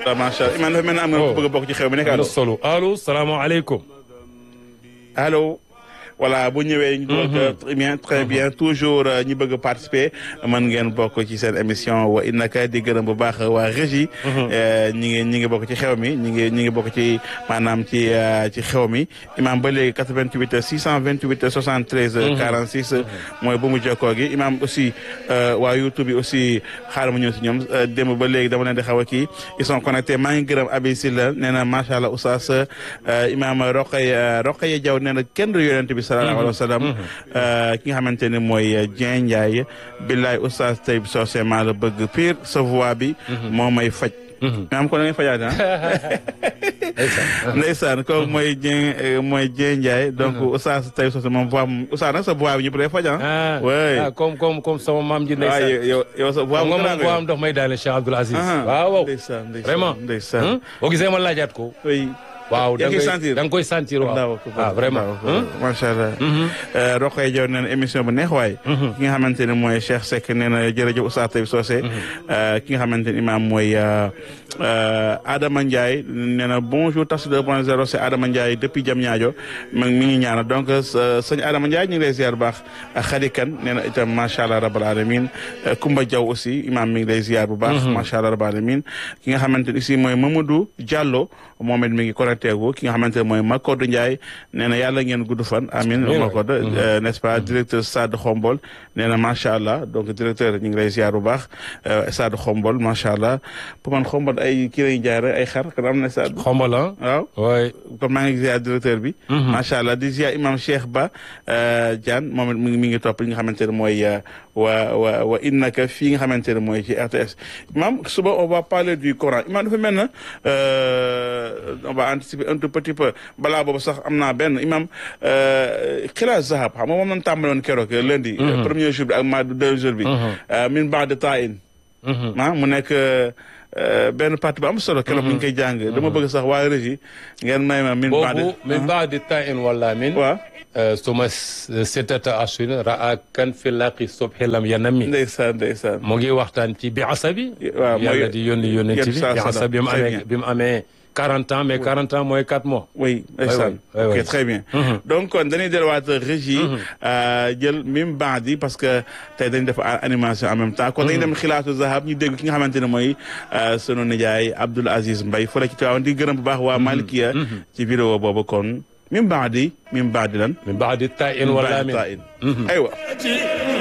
waaw macha allah imaam dafa mel ne am nga ku bëgg a bokk ci xew mi nekk am na allo solo allo salaamaaleykum. allo voilà bu ñëwee ñu dugal ko très bien très bien toujours euh, ñi bëgg a participer mën ngeen bokk ci seen émission wa innaka di gërëm bu baax waa régie euh, ñi ngi ñi ngi bokk ci xew mi ñi ngi ñi ngi bokk ci maanaam ci euh, ci xew mi imam ba léegi 88 628 73 46 mooy bu mu jokkoo gi imam aussi euh, waa YouTube bi aussi xaaral ma ñëw si ñoom euh, démb ba léegi dama leen di xaw a kii ils sont connectés maa ngi gërëm Abi Silla nee na macha allah oustaz euh, imam Roqay Roqay Jaw nee na kenn du yonent bi sallallahu alayhi wa sallam euh, ki nga xamante ne mooy euh, Dieng Ndiaye billaay oustaz Taïb Socé maa la bëgg pire sa voix bi moo may faj maam ko da ngay fajaate ah ndeysaan kooku mooy Dieng euh, mooy Dieng Ndiaye donc oustaz Taïb Socé moom voix moom oustaz nag sa voix bi ñëpp day faj ah ah oui ah comme comme comme sama maam ji waaw ndeysaan. yow yow yow sa voix xam bu nga gën a moom boo am dox may daane Cheikh Abdoul Aziz. Ah, waaw waaw ndeysaan ndeysaan vraiment. ndeysaan Hmm? boo gisee ma laajaat ko. oui waaw yaa da ngi nga sentir koy da nga koy sentir waaw. ah vraiment. Hmm? macha allah. Roqay Jaw nee na émission bu neex waay. ki nga xamante ne mooy Cheikh Seck nee na jërëjëf Oustaz Taïb Socé. ki nga xamante ne imaam mooy Adama Ndiaye nee na bonjour Tafsir 2.0 c'est Adama Ndiaye depuis Diamniadio mi mi ngi ñaanal donc sëñ Adama Ndiaye ñu ngi lay ziar bu baax Khady Kane nee na itam macha allah rabal alamin Kumba Diaw aussi imaam mi ngi lay ziar bu baax. macha allah rabal alamin ki nga xamante ne aussi mooy Mamadou Diallo moom it mi ngi connecté gu ki nga xamante ne mooy Makodou Ndiaye nee na yàlla ngeen gudd fan amin Amiin. Makodou euh, n'est-ce pas directeur Stade Xombol nee na macha allah donc directeur ñu ngi lay ziar bu baax euh, Stade Xombol macha allah pour man Xombol ay kii lay jaay rek ay xar kon am na stade xombal ah. waaw oui. kon maa ngi ziar directeur bi. macha allah di ziar imam Cheikh Ba euh, Diane moom it mi ngi mi ngi topp li nga xamante ne mooy euh, wa wa wa innaka fii nga xamante ne mooy ci RTS. imam suba on va parler du Coran imam dafa mel na euh, on va anticiper un tout petit peu balaa boobu sax am naa benn imam euh, xilaas zahab xam nga moom lañ tàmbaloon keroog lundi. premier jour bi ak ma deux jours bi. euh, min ba'di taa'in. ah mu nekk euh, benn partie bu am solo keroog bu ñu koy jàng dama bëgg sax waa régie ngeen may ma min baade boobu min baadi ta'in wala min. waaw suma sittata ashhurin ra'a kan fi laqi subhi lam yanami. ndeysaan ndeysaan mu ngi waxtaan ci bi asabi. waaw mooy yàlla di yónni yónni yéen ci bi saa bi salaam. asabi bi mu Très amee bien. bi mu amee 40 ans mais 40 ans mooy 4 mois. oui ndeysaan oui, ok oui. très bien donc kon dañuy delluwaat régie euh, jël min baadi parce que tey dañu def a- animation en même temps kon dañuy dem xilaatu zahab ñu dégg ki nga xamante ne mooy euh, sunu nijaay Abdoul Aziz Mbaye fële ci Tiwaawan di gërëm bu baax waa Malikia ci vidéo boobu kon min baadi min baadi lan min baadi ta'in wala min. aywa